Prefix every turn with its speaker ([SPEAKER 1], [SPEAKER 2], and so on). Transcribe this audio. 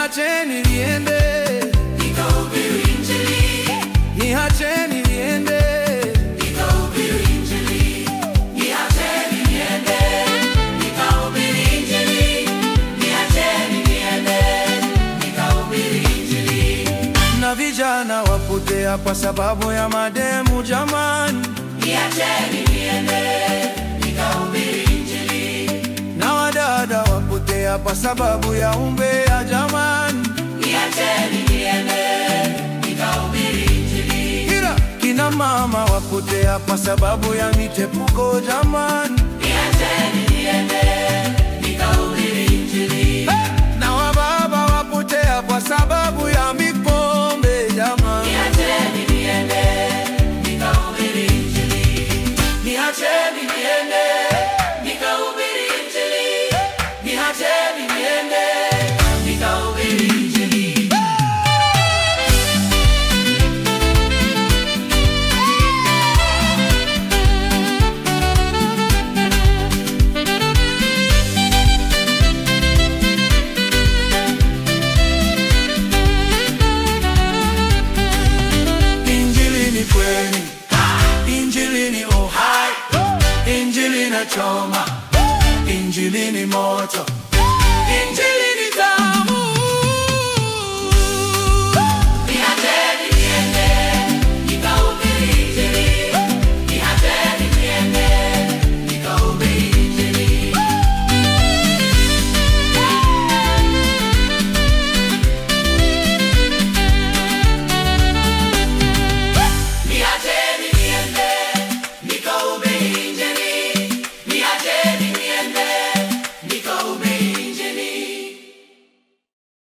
[SPEAKER 1] niacheni niende,
[SPEAKER 2] nikahubiri Injili,
[SPEAKER 1] niacheni niende,
[SPEAKER 2] nikahubiri Injili, niacheni niende, nikahubiri Injili, niacheni niende, nikahubiri Injili,
[SPEAKER 1] na vijana wapotea kwa sababu ya mademu jamani,
[SPEAKER 2] niacheni niende, nikahubiri Injili,
[SPEAKER 1] na wadada wapotea kwa sababu ya umbea jamani,
[SPEAKER 2] niacheni niende, nikahubiri Injili,
[SPEAKER 1] ila kina mama wapotea kwa sababu ya mitepuko jamani,
[SPEAKER 2] niacheni niende, nikahubiri Injili,
[SPEAKER 1] na wababa wapotea kwa sababu ya mipombe jamani.
[SPEAKER 2] niacheni niende, nikahubiri Injili, niacheni niende, nikahubiri Injili, niacheni niende, nikahubiri Injili.
[SPEAKER 1] Injili ni kweli, Injili ni uhai, Injili na choma, Injili ni moto,